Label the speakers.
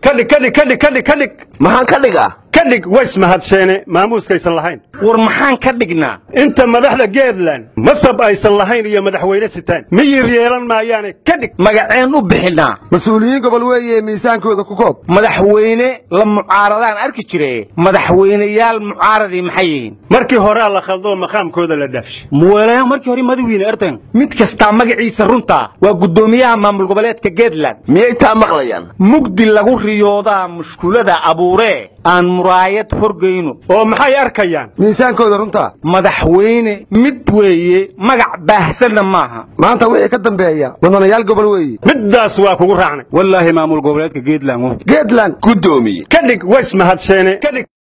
Speaker 1: kadhig kadhig kadhig kadhig kadhig
Speaker 2: maxaan ka dhigaa
Speaker 1: kadhig ways mahadseene maamuuskaysan lahayn
Speaker 3: war maxaan ka dhignaa
Speaker 1: inta madaxda geedland masab aysan lahayn iyo madaxweyne sitaan miyir yeelan maayaane kadhig
Speaker 3: magaceen u bixinaa
Speaker 2: mas-uuliyiin gobol weeye miisaankooda ku koob
Speaker 3: madaxweyne la mucaaradaan arki jire madaxweyneyaal mucaaradii maxay yihiin
Speaker 1: markii horea la khaldoo maqaamkooda la dhaafshay
Speaker 3: muwalayaa markii hore madawiine ertan mid kastaa magaciisa runtaa waa guddoomiyaha maamul goboleedka geedland
Speaker 2: miyay taa maqlayaan
Speaker 3: mugdi lagu riyoodaa mushkulada abuuree aan muraayad horgayno
Speaker 1: oo maxay arkayaan
Speaker 2: miisaankooda runtaa
Speaker 3: madaxweyne mid weeye magac baahsanna maaha
Speaker 2: maanta wixii ka dambeeya mudanayaal gobol weeye
Speaker 1: middaas waa kugu raacnay
Speaker 3: wallaahi maamul goboleedka geedland
Speaker 2: geedland
Speaker 4: guddoomiye
Speaker 1: kadhig ways mahadseene kadhig